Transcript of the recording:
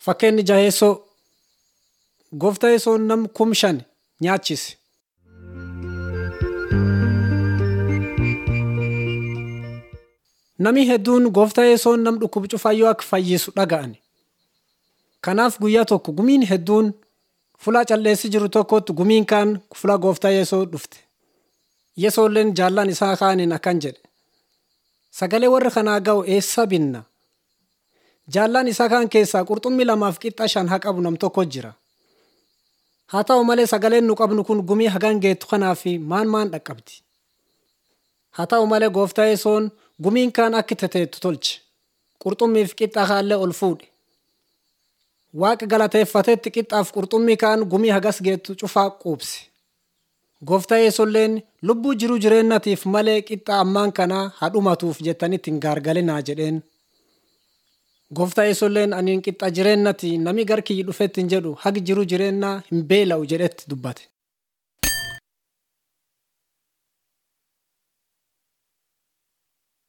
Fakkeenyi jaheessoo gooftaa yesoon nam kum shan nyaachise. Nami hedduun gooftaa yesoon nam dhukkuba cufayyoo akka fayyisu dhaga'ani. Kanaaf guyyaa tokko gumiin hedduun fulaa calleessi jiru tokkotti gumiin kaan fulaa gooftaa yesoo dhufte. Yesoolleen jaallan isaa kaaniin akkan jedhe. Sagalee warra kanaa ga'u eessa binna? Jaallan isaa kaan keessaa qurxummii lamaaf qixxa shan haa qabu nam tokko jira. Haa ta'u malee sagaleen nu qabnu kun gumii hagan geettu kanaaf maan maan dhaqqabdi. Haa ta'u malee gooftaa yesoon gumiin kaan akka teteettu tolche. Qurxummiif qixxa kaallee ol fuudhe. Waaqa galateeffatetti qixxaaf qurxummii kaan gumii hagas geettu cufaa quubse. Gooftaa yesolleen lubbuu jiruu jireennatiif malee qixxa ammaan kanaa haa dhumatuuf jettanitti hin gaargalinaa jedheen. Gooftaa yesolleen aniin qixxa jireennati nami gar kiyyi dhufetti hin jedhu hagi jiruu jireennaa hin beela'u jedhetti dubbate.